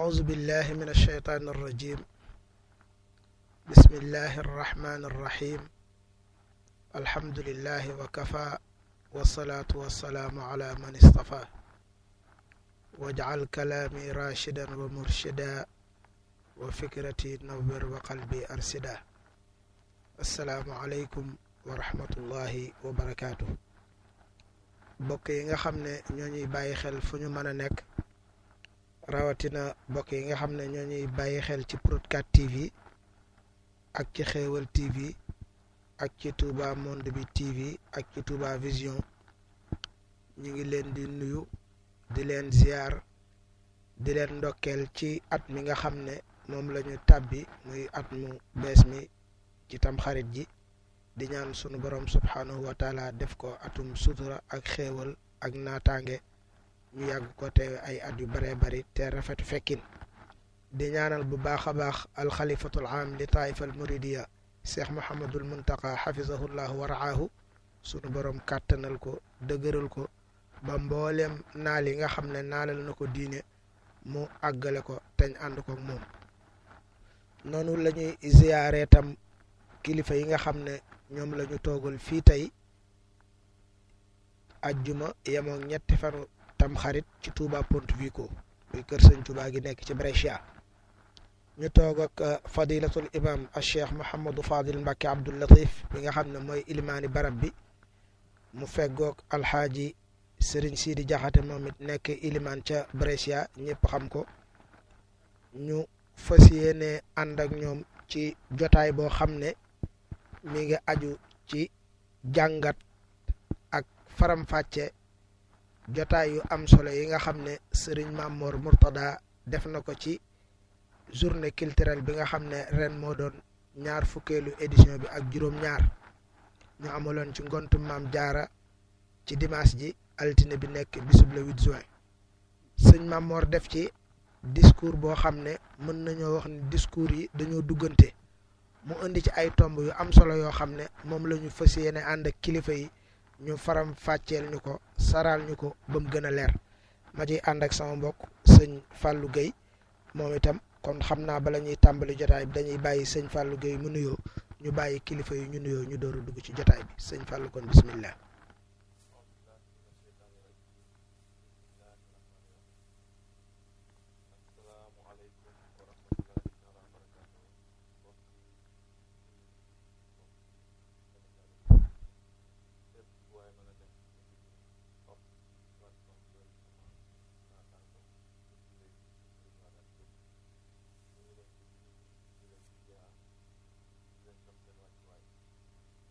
أعوذ بالله من الشيطان الرجيم بسم الله الرحمن الرحيم الحمد لله وكفى والصلاة والسلام على من اصطفى واجعل كلامي راشدا ومرشدا وفكرتي نور وقلبي أرشدا السلام عليكم ورحمة الله وبركاته bokk yi nga xam ne ñoo ñuy bàyyi xel fu ñu mën a nekk rawatina bokk yi nga xam ne ñoo ñuy bàyyi xel ci Prod4 TV ak ci Xéewal TV ak ci Touba Monde bi TV ak ci Touba Vision ñu ngi leen di nuyu di leen ziar di leen ndokkeel ci at mi nga xam ne moom la ñu tàbbi muy at mu bees mi ci tamxarit ji di ñaan sunu borom subhanahu wa taala def ko atum sutura ak xéewal ak naataange ñu yàgg ko teewe ay at yu bëree bëri te rafetu fekkin di ñaanal bu baax a baax alxalifatul am li taifa al muridiya cheikh mohamadul muntaqa xafisahullahu wa raahu sunu borom kàttanal ko dëgëral ko ba mbooleem naal yi nga xam ne naalal na ko diine mu àggale ko teñ ànd ko moom noonu la ñuy ziyaare tam kilifa yi nga xam ne ñoom la ñu toogal fii tey ajjuma yemook ñetti fanu tam xarit ci Touba Pontevico muy kër sëñ Touba gi nekk ci Brescia ñu toog ak fadilatul imam al cheikh Mouhamadou Fadil Mbacke Abdoul Latif bi nga xam ne mooy ilimaani barab bi mu feggoog alxaaji Serigne Sidi Jaxate moom it nekk ilimaan ca Brescia ñëpp xam ko ñu fas yéene ànd ak ñoom ci jotaay boo xam ne mi ngi aju ci jàngat ak faram-fàcce jotaay yu am solo yi nga xam ne sëriñ Mamor Mourtada def na ko ci journée culturelle bi nga xam ne ren moo doon ñaar fukkeelu édition bi ak juróom-ñaar ñu amaloon ci ngontu maam jaara ci dimanche ji altine bi nekk bisub le 8 juin sëñ Mamor def ci discours boo xam ne mën nañoo wax ni discours yi dañoo duggante mu indi ci ay tomb yu am solo yoo xam ne moom la ñu fas yéene ànd ak kilifa yi ñu faram fàcceel ñu ko saral ñu ko ba mu gën a leer ma ciy ànd ak sama mbokk sëñ Fallou Guèye moom itam kon xam naa bala ñuy tàmbali jotaay bi dañuy bàyyi sëñ Fallou Guèye mu nuyoo ñu bàyyi kilifa yi ñu nuyoo ñu door a dugg ci jotaay bi sëñ Fallou kon bismillah